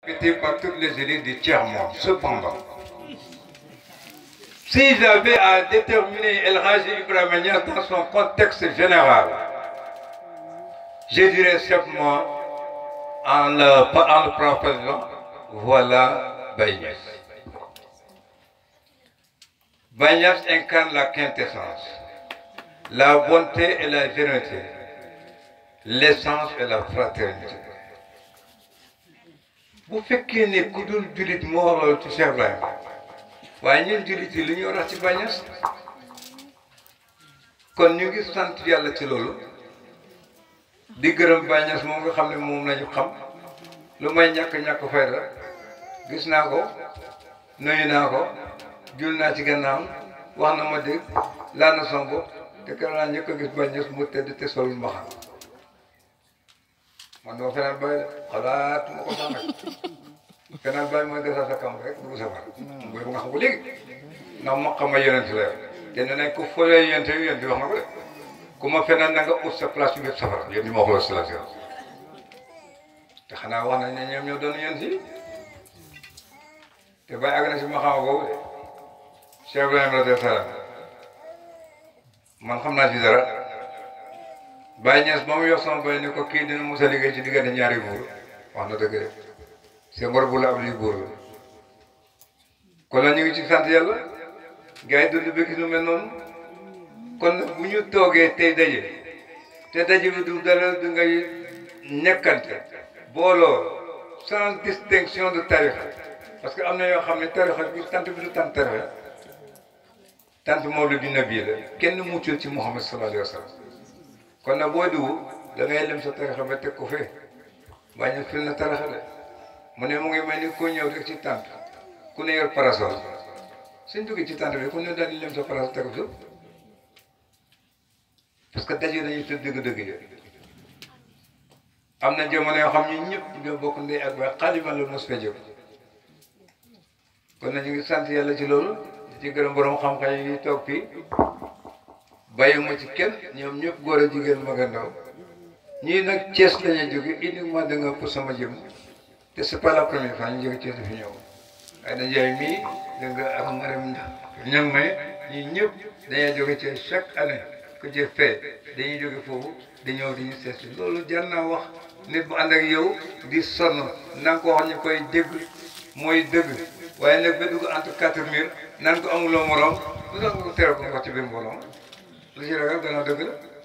été par toutes les élites du tiers-monde. Cependant, s'ils avaient à déterminer El Hadji Ibrahima Niass dans son contexte général, je dirais simplement en le, en le proposant, voilà Baye Niass. Baye Niass incarne la quintessence, la bonté et la générosité, l'essence et la fraternité. bu fekkee ne ku dul jullit moo wax loolu ci Cheikh Ibrahima waaye ñun jullit yi lu ñu wax ci Baye Niass kon ñu ngi sant yàlla ci loolu di gërëm Baye Niass moom nga xam ne moom lañu xam lu may ñàkk-ñàkk fayda gis naa ko nuyu naa ko jul naa ci gannaaw wax na ma dégg laa na son bopp te kër naa ñëkk a gis Baye Niass mu tëdd te solul mbaxam man doo feneen bay xalaat ma ko sax nag feneen bay mooy desal sa kam rek dugg sa bar booy nga xam ko léegi ndax ma xam ma yonent la te ne nañ ko foolee yonent yi yonent wax na ko de ku ma feneen na nga ut sa place yu biir safara yéen ñi ma wax la si la te xanaa wax nañ ne ñoom ñoo doon yonent yi te bay àgg na si ma xama boobu de Cheikh Ibrahima radiyallaahu man xam naa ci dara Baye Niass ba mu yox sama bay ni ko kii dina mos a liggéey ci diggante ñaari buur wax na dëgg de c'est mor bu la am lii buur la kon nag ñu ngi ci sant yàlla gars yi dund bi gis lu mel noonu kon nag bu ñu toogee tey daje te daje bi du dara du ngay nekkante booloo sans distinction de tarixa parce que am na yoo xam ne tarixa bi tant bi du tant tarixa tant Mawlid di Nabi la kenn muccul ci Muhammad sallallahu alayhi wa sallam kon nag boo dugg da ngay lem sa tarixa ba teg ko fee Baye Niass fil na tarixa de mu ne mu ngi mel ni ku ñëw rek ci tànt ku ne yor parasol suñ duggee ci tànt bi ku ne daal di lem sa parasol teg ko parce que daje dañuy tëdd dëgg-dëgg yi am na jamono yoo xam ne ñëpp ñoo bokk ndey ak baay xaalima la mos fee jóg kon nag ñu ngi sant yàlla ci loolu ci gërëm borom xam-xam yi toog fii bàyyiwuma ci kenn ñoom ñëpp góor a jigéen mag a ndaw ñii nag Thiès lañuy jóge uniquement da nga pour sama jëm te c'est pas la première fois ñu jóge Thiès fi ñëw waaye dañ jaay mii da nga ak maram ndax ñoom may ñii ñëpp dañuy jóge Thiès chaque année ku ci fee dañuy jóge foofu di ñëw di ñu seet si loolu jar naa wax nit bu ànd ak yow di sonn na ko wax ñu koy dégg mooy dëgg waaye nag ba dugg entre quatre mille naan ko amuloo morom lu tax nga ko tere ko nga ci biir mbooloo lu ci ragal gannaaw dëgg la